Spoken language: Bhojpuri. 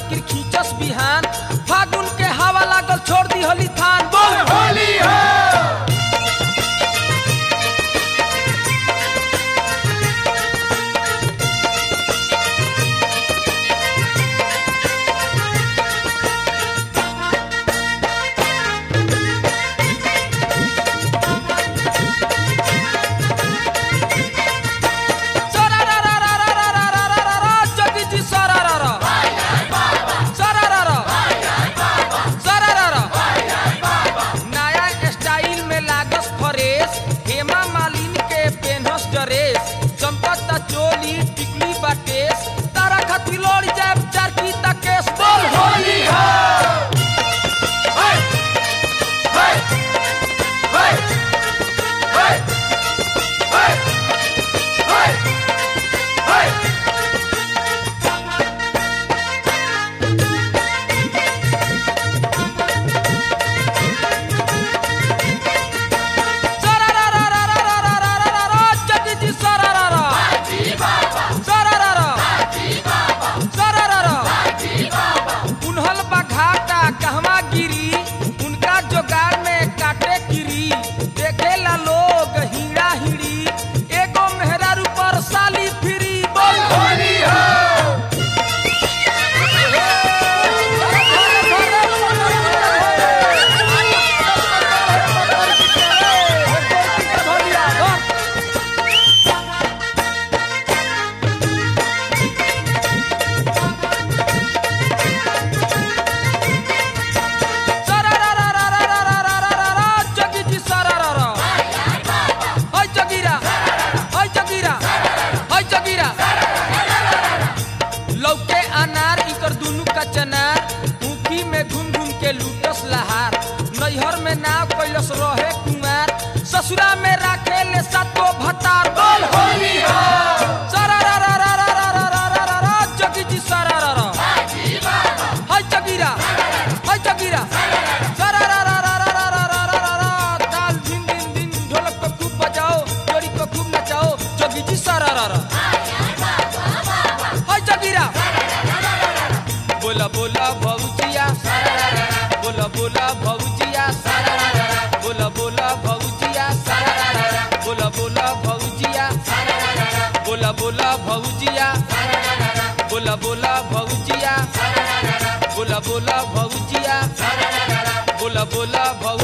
बाकी खींचस बिहान फागुन के हवा लागल छोड़ दी होली थान बोल होली है सरा रा रा रा रा रा रा रा रा रा जगी जी सरा रा रा सरा रा रा सरा रा रा नया स्टाइल में लागस फरेस हेमा मालिनी के पेनहस ड्रेस चमकता चोली टिकली बाटेस तारा खातिर लड़ जाए चार की तकेस बोल होली है है है है है है है है सरा रा रा रा रा रा रा रा रा रा जगी जी सरा रा रा सरा रा रा सरा रा रा उन्हल बघाटा कहवा गिरी उनका जोगाड़ में काटे गिरी देखेला लोग हीरा हिड़ी एगो मेहरारू पर साली फिरी बोल होली है सरा रा रा रा रा रा रा रा रा रा रा जगी जी सरा रा रा हाय जगीरा हाय जगीरा हाय जगीरा लौके अनार इकर दुनु का चनार ऊखी में घूम घूम के लूटस लहार नैहर में नाव कैलस रहे कुमार ससुरा में राखे ले सातो भतार बोल होली है सरा रा रा रा रा रा रा रा रा रा जगी जी सरा रा रा हाय जगीरा हाय जगीरा सरा रा रा रा रा रा रा रा रा रा ताल दिन दिन दिन ढोलक को खूब बजाओ जोड़ी को खूब नचाओ जगी जी सरा रा रा हाय जगीरा बोला बोला भौजिया बोला बोला भौजिया बोला बोला भौजिया बोला बोला भौजिया बोला बोला भौजिया बोला बोला भौजिया बोला बोला भौजिया बोला बोला भौ